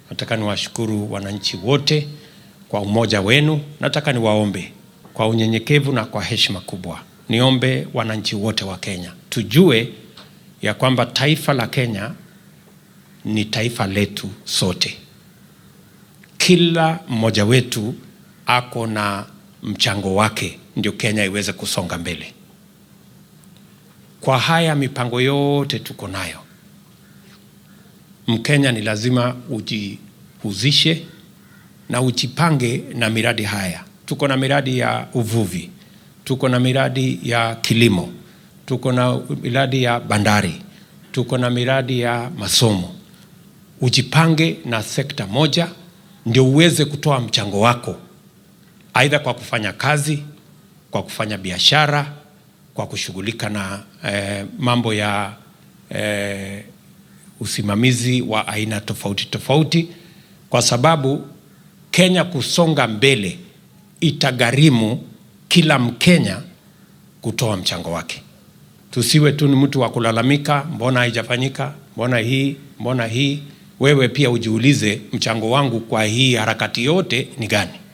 Nataka niwashukuru wananchi wote kwa umoja wenu. Nataka niwaombe kwa unyenyekevu na kwa heshima kubwa, niombe wananchi wote wa Kenya tujue ya kwamba taifa la Kenya ni taifa letu sote. Kila mmoja wetu ako na mchango wake, ndio Kenya iweze kusonga mbele. Kwa haya mipango yote tuko nayo, Mkenya ni lazima ujihusishe na ujipange na miradi haya. Tuko na miradi ya uvuvi, tuko na miradi ya kilimo, tuko na miradi ya bandari, tuko na miradi ya masomo. Ujipange na sekta moja ndio uweze kutoa mchango wako, aidha kwa kufanya kazi, kwa kufanya biashara, kwa kushughulika na eh, mambo ya eh, usimamizi wa aina tofauti tofauti, kwa sababu Kenya kusonga mbele itagharimu kila Mkenya kutoa mchango wake. Tusiwe tu ni mtu wa kulalamika, mbona haijafanyika, mbona hii, mbona hii. Wewe pia ujiulize, mchango wangu kwa hii harakati yote ni gani?